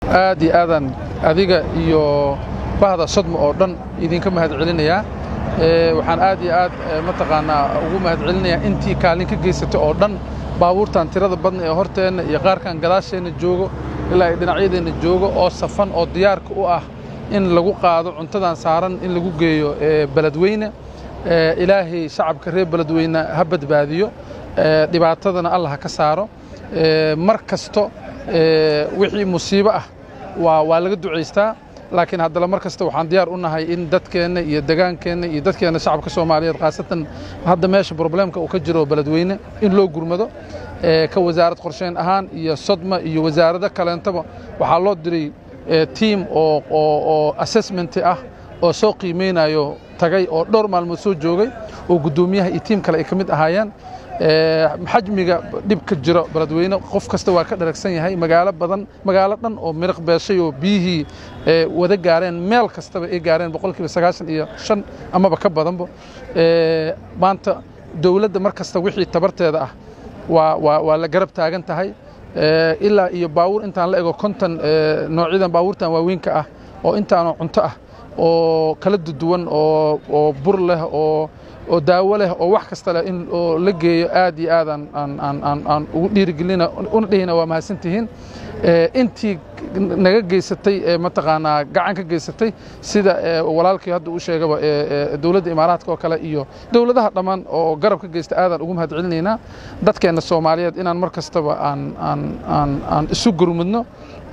aad iyo aadaan adiga iyo bahda sodma oo dhan idinka mahad celinayaa waxaan aad iyo aad mataqaanaa ugu mahad celinayaa intii kaalin ka geysatay oo dhan baabuurtan tirada badna ee horteenna iyo qaarkan gadaasheenna joogo ilaa ay dhinacyadeenna joogo oo safan oo diyaarka u ah in lagu qaado cuntadan saaran in lagu geeyo beledweyne ilaahay shacabka reer beledweyne ha badbaadiyo dhibaatadana allah ha ka saaro mar kasto wixii musiibo ah waa waa laga ducaystaa laakiin haddana mar kasta waxaan diyaar u nahay in dadkeenna iyo degaankeenna iyo dadkeenna shacabka soomaaliyeed khaasatan hadda meesha probleemka uu ka jiro beledweyne in loo gurmado ka wasaarad qorsheyn ahaan iyo sodma iyo wasaarado kaleentaba waxaa loo diray tiim oo oo assessment ah oo soo qiimeynayo tagay oo dhowr maalmood soo joogay oo guddoomiyaha iyo tiim kale ay ka mid ahaayeen xajmiga dhibka jiro beledweyne qof kasta waa ka dharagsan yahay magaalo badan magaalo dhan oo miriq beeshay oo biyihii wada gaareen meel kastaba ay gaareen boqolkiiba sagaashan iyo shan amaba ka badanba maanta dowladda mar kasta wixii tabarteeda ah waa waa waa la garab taagan tahay ilaa iyo baawur intaan la ego konton noocyadan baawurtan waaweynka ah oo intaanoo cunto ah oo kala duwan oo oo bur leh oo oo daawo leh oo wax kasta leh in oo la geeyo aad iyo aad aan aan aan aan aan ugu dhiirigelina una dhihina waa mahadsantihiin intii naga geysatay mataqaanaa gacan ka geysatay sida walaalkii hadda uu sheegaba dowladda imaaraadka oo kale iyo dowladaha dhammaan oo garab ka geysta aadaan ugu mahad celinaynaa dadkeenna soomaaliyeed inaan mar kastaba aan aan aan aan isu gurmudno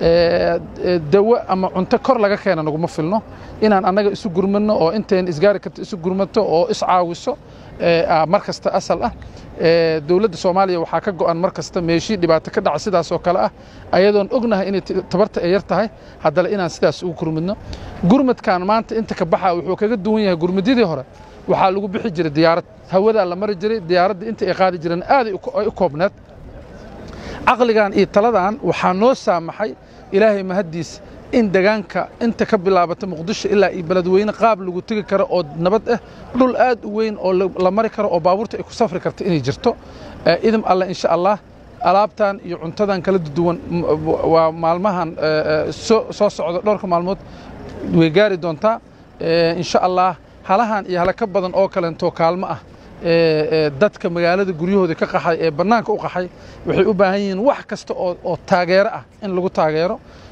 dawo ama cunto kor laga keena naguma filno inaan annaga isu gurmadno oo inteen isgaari karta isu gurmato oo iscaawiso mar kasta asal ah dowladda soomaaliya waxaa ka go'an mar kasta meeshii dhibaato ka dhaca sidaas oo kale ah ayadoon ognahay inay tabarta ay yar tahay haddana inaan sidaas ugu gurmadno gurmadkan maanta inta ka baxa wuxuu kaga duwan yahay gurmadyadii hore waxaa lagu bixi jiray diyaarad hawadaa la mari jiray diyaaradda inta ay qaadi jireen aaday u koobneed caqligan iyo taladan waxaa noo saamaxay ilaahay mahaddiis in degaanka inta ka bilaabata muqdisho ilaa iyo beledweyne qaab lagu tegi karo oo nabad ah dhul aad u weyn oo la mari karo oo baabuurta ay ku safri karto inay jirto idin alle insha allah alaabtan iyo cuntadan kala duwan waa maalmahan soo socda dhowrka maalmood way gaari doontaa insha allah halahan iyo hala ka badan oo kaleentoo kaalmo ah dadka magaalada guryahooda ka qaxay ee bannaanka u qaxay waxay u baahan yihiin wax kasta oo taageero ah in lagu taageero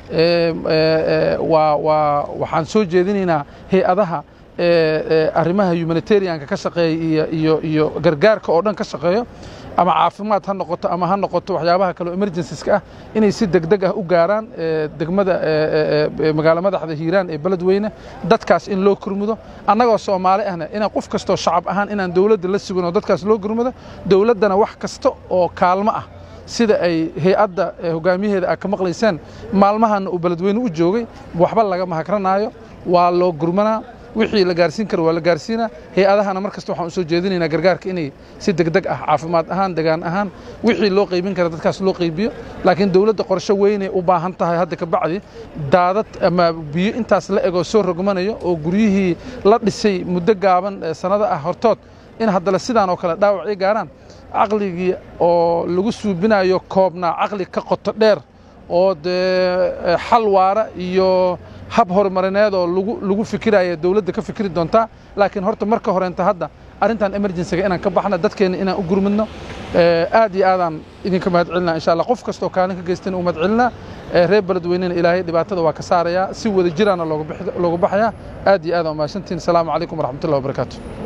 waa waa waxaan soo jeedinaynaa hay-adaha arrimaha humanitarianka ka shaqeeya iyo iyo iyo gargaarka oo dhan ka shaqeeyo ama caafimaad ha noqoto ama ha noqoto waxyaabaha kale oo emergencies-ka ah inay si degdeg ah u gaaraan degmada magaalo madaxda hiiraan ee beledweyne dadkaas in loo kurmudo annagoo soomaali ahna inaan qof kastoo shacab ahaan inaan dowladda la sugan oo dadkaas loo kurmudo dowladdana wax kasta oo kaalmo ah sida ay hay-adda hogaamiyaheeda aad ka maqlayseen maalmahanna uu beledweyne u joogay waxba laga mahakranaayo waa loo gurmanaa wixii la gaarsiin karo waa la gaarsiinaa hay-adahana mar kasta waxaan u soo jeedinaynaa gargaarka inay si degdeg ah caafimaad ahaan degaan ahaan wixii loo qaybin kara dadkaas loo qaybiyo laakiin dowladda qorshe weynay u baahan tahay hadda ka bacdi daadad ama biyo intaas la egoo soo rogmanayo oo guryihii la dhisay muddo gaaban sannado ah hortood in haddana sidaan oo kale dhaawac ay gaaraan caqligii oo lagu suubinayo koobnaa caqli ka qoto dheer oo dee xal waara iyo hab horumarineed oo lagu lagu fikiraya dowladda ka fikiri doontaa laakiin horta marka horeenta hadda arrintan emergencyga inaan ka baxno dadkeenna inaan u gurmidno aad iyo aadaan idinka mahad celinaa insha allah qof kastoo kaalin ka geystana u mahad celinaa reer beledweynena ilaahay dhibaatada waa ka saarayaa si wada jiraana looga baxayaa aad iyo aadaan umahadsantihin asalaamu calaykum waraxmatullahi wabarakaatu